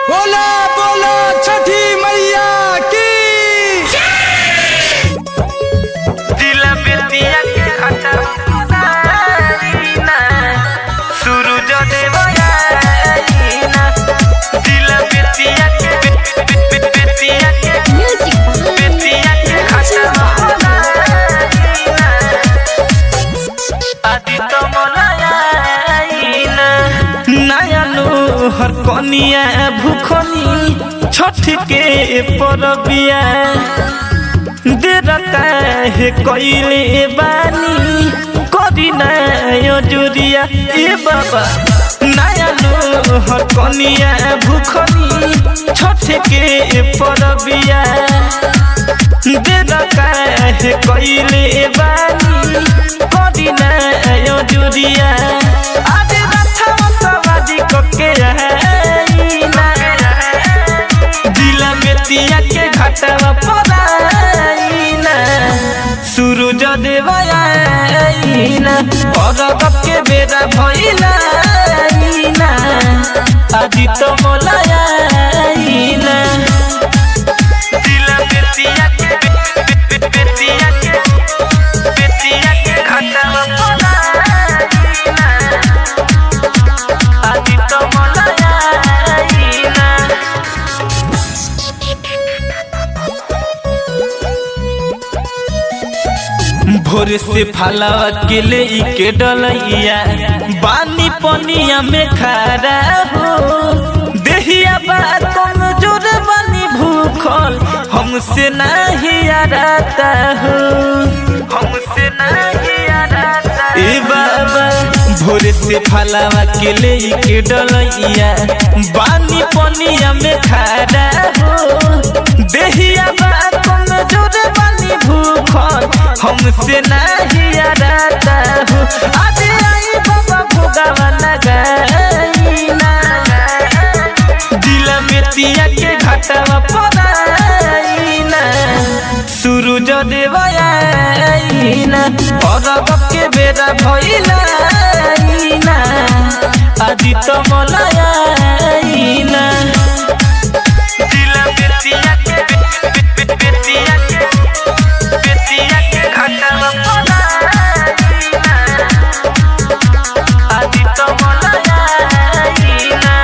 बोला बोला छठी मैया की दिला बेतिया के खाता ना सूरज देवयाना दिला बेतिया के बे- बे- बे- बेतिया के Music by बेतिया के खाता आदि तो मोलायाना नयनु हर कनिया भूखनी छठ के परबिया देर काहे कइले बानी करी ना यो जुरिया ए बाबा नया लो हर कनिया भूखनी छठ के परबिया देर काहे कइले बानी करी ना यो जुरिया आज रथवा सवारी कके आईना दिला बेतिया के घाटवा पराइना सूरज देवयाइना अरब के बेरा भइलाइना आदि तो मोलाइना दिला बेतिया के बे- बे- बे- बेतिया के बेतिया के घाटवा पराइना आदि तो मोलाइना भोर से फलावा के ले के डलैया बानी पनिया में खड़ा हो देहिया बा कमजोर बानी भूखल हमसे नहीं आराता हो हमसे नहीं आराता ए बाबा भोर से फलावा के ले के डलैया बानी पनिया में खड़ा हो देहिया बा कमजोर बानी भूखल हमसे नहीं आराता हो आज आई बाबा भोगावा लगाईना दिल बेतिया के घाटवा पराईना सूरज देवयाइना अरब के बेरा भइलाइना आदि तो मलाइना दिल बेतिया के बे- बे- बे- बेतिया के बेतिया के घाटवा पराईना आदि तो मलाइना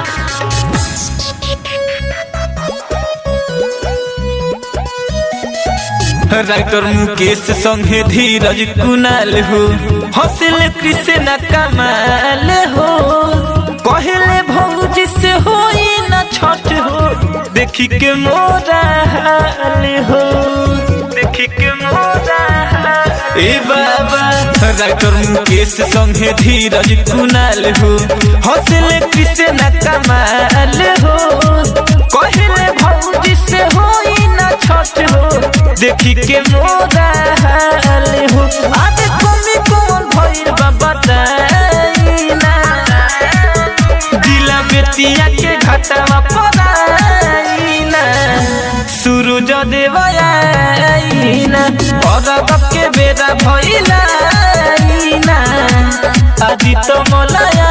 राइटर मुकेश संगे धीरज कुनाल हो हौसल कृष्ण कमाल हो कहले भौजी से होई न छठ हो देखी के मोरा हाल हो देखी के मोरा हाल ए बाबा राइटर मुकेश संगे धीरज कुनाल हो हौसल कृष्ण कमाल हो कहले भौजी से होई न छठ हो देखी के मोरा हाल हो आज कमी कौन भइल बा बताइना दिला बेतिया के घाटवा पराइना सूरज देवयाइना अरब के बेरा भइलाइना आदि तो मोलाया